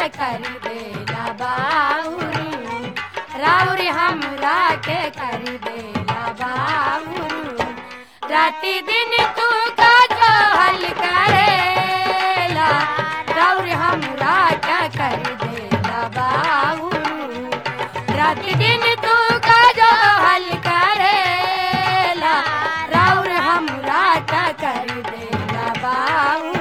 के कर देला बाउरी राउरी हमरा के कर देला बाउरी राति दिन तू का जो हल करेला राउरी हमरा के कर देला बाउरी राति दिन तू का जो हल करेला राउर हमरा का कर देला बाउरू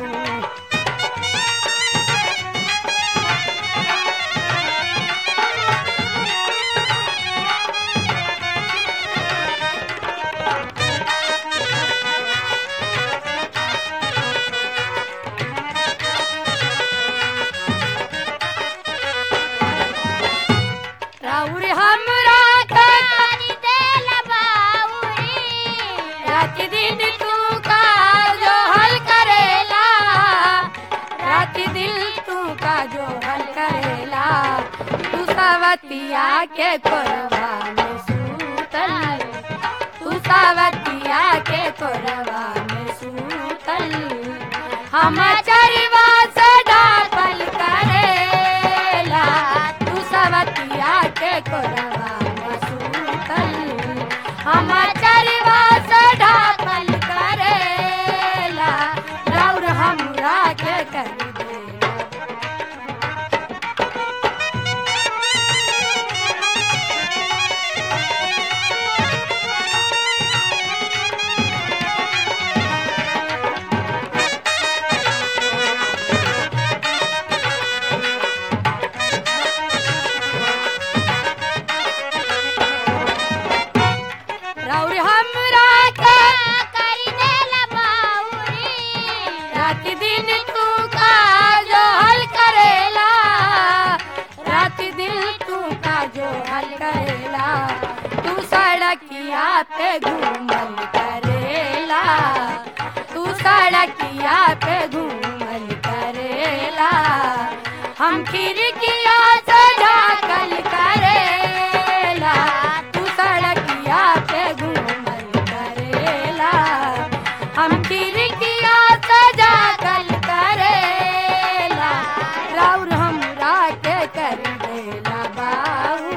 राउर हमरा का कर देला बाउरी रात दिन तू का जो हल करेला रात दिन तू का जो हल करेला तू सवतिया के कोरबा में सूतल तू सवतिया के कोरबा में सूतल हम चरवा से डापल करेला तू सवतिया के कोरबा में सूतल हम चरवा से डापल करेला रौर हमरा के कर देला रौर हमरा के कर देला बाउरी रात दिन तू का जो हल करेला रात दिन तू का जो हल करेला तू सड़किया पे घूमल करेला तू सड़किया पे घूमल करेला हम खिड़किया से झाकल करेला तू सड़किया पे घूमल करेला हम खिड़किया से झाकल करेला राउर हमरा के कर देला बाबू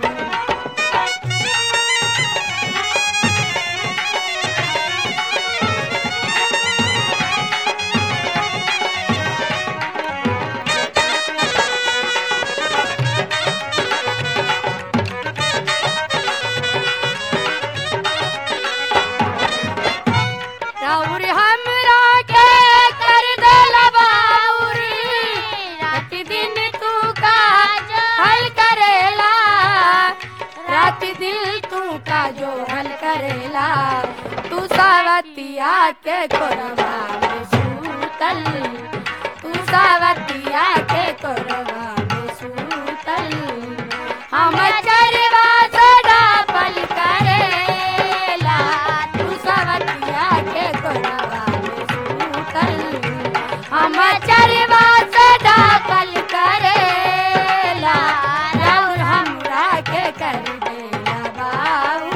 राउर हमरा के कर देला बाउर रात दिन तू का हल करेला रात दिन तू का जो हल करेला तू सावतिया के कोरबा में सूतल तू सावतिया के कोरबा में सूतल हम चरवा से डापल करेला तू सवतिया के कोरबा में सूतल हम चरवा से डापल करेला रौर हमरा के कर देला बाबू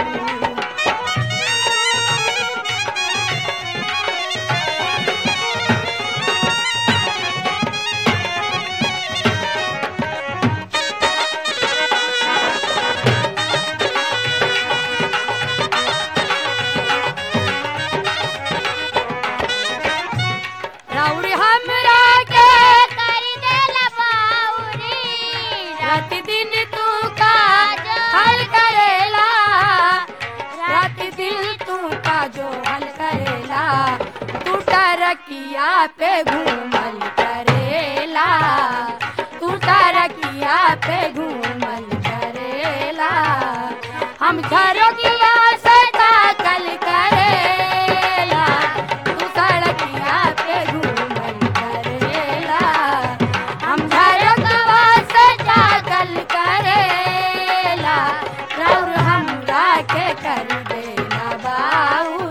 राउर हमरा के कर देला बाउरी रात दिन तू का हल करेला रात दिन तू का जो हल करेला तू टरकिया पे घूमल करेला तू टरकिया पे घूमल करेला हम झरोकिया से ताकल करेला तू सड़किया पे घूमल करेला हम झरोकवा से ताकल करेला रौर हमरा के कर देला बाउर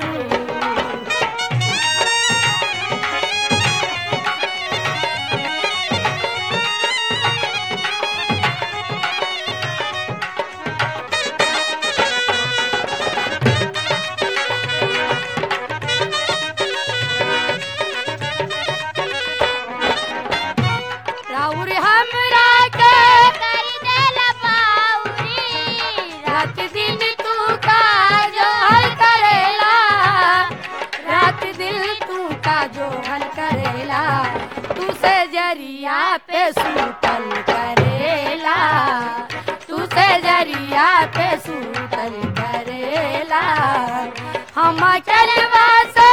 खटिया पे सूतल करेला हम चलवा